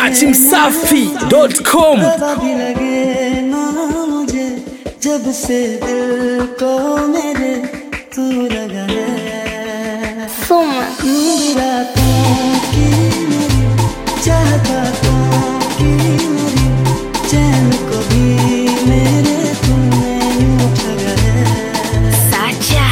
dachimsafi.com दवा भी लगे ना मुझे जब से दिल को मेरे तू लगा है Soma. नींद रातों की मेरी चाहता की मेरी चैन को भी मेरे तूने यूं ठगा है Sacha.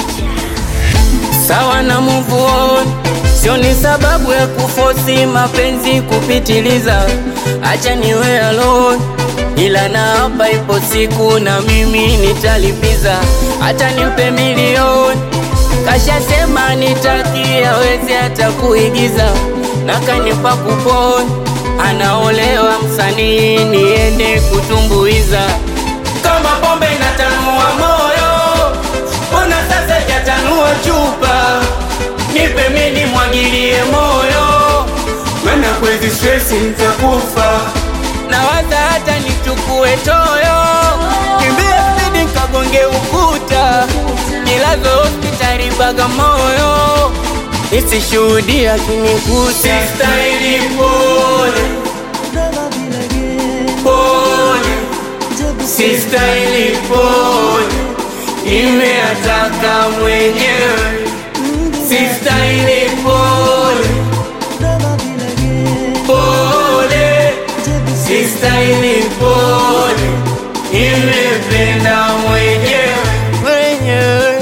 sawa na move on, sio ni sababu ya kufosi mapenzi kupitiliza. Acha niwe alone, ila na hapa ipo siku na mimi nitalipiza. Hata nimpe milioni, kashasema nitaki aweze hata kuigiza, na kanipa kupon, anaolewa msanii niende kutumbuiza kama pombe inatanua moyo, mbona sasa jatanua chupa? Nipe mimi mwagilie moyo, maana kwezi stress nitakufa. Nawaza hata nichukue toyo, kimbie spidi nkagonge ukuta, nilazo hospitali Bagamoyo, isishuhudia kinikuta. Sistahili pole दवा भी लगे pole जब से sistahili pole, imeataka mwenyewe. Sistahili pole दवा भी लगे pole, जब से sistahili pole, imependa mwenyewe mwenyewe.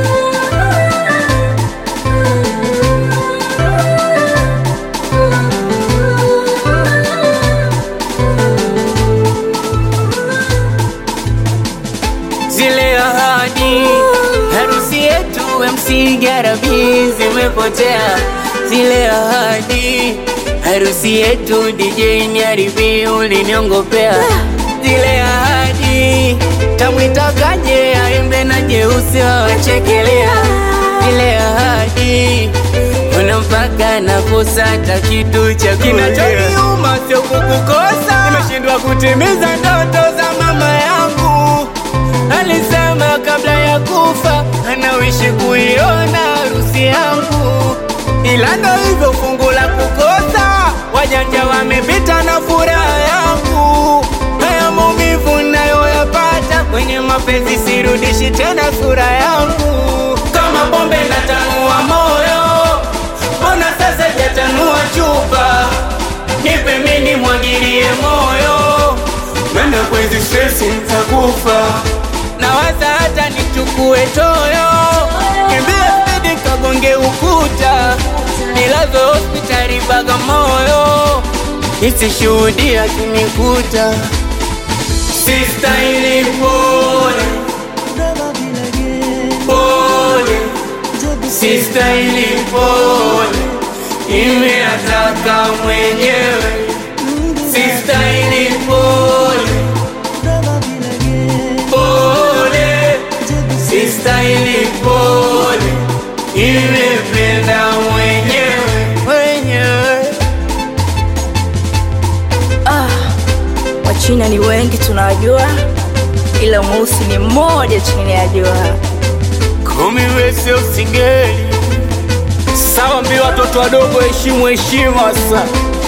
zile ahadi, harusi yetu MC Garabi zimepotea. Zile ahadi, harusi yetu DJ Nyaribi uliniongopea. Zile ahadi, tamwitakaje aimbe na jeusi wawachekelea. Zile ahadi, kuna mpaka nakosa hata kitu cha kinachoniuma sio kukukosa, nimeshindwa kutimiza ndoto za mama yangu alisema kabla ya kufa anawishi kuiona harusi yangu, ila ndo hivyo fungu la kukosa, wajanja wamepita na furaha yangu. Haya maumivu nayoyapata kwenye mapenzi, sirudishi tena sura yangu. Kama pombe natanua moyo, mbona sasa jatanua chupa? Nipe mimi mwagilie moyo, maana kwezi stress nitakufa. Nawaza hata nichukue toyo, kimbie spidi kagonge ukuta, nilazo hospitali Bagamoyo, isishuhudia kinikuta. Sistahili pole दवा भी लगे pole, जब से sistahili pole, imeataka mwenyewe. Sistahili pole दवा भी लगे pole जब से sistahili pole, imependa mwenyewe mwenyewe. Wachina ni wengi tunawajua, ila mweusi ni mmoja chini ya jua. Kumi wese usingeli sawa, mbi watoto wadogo, heshimu heshima sasa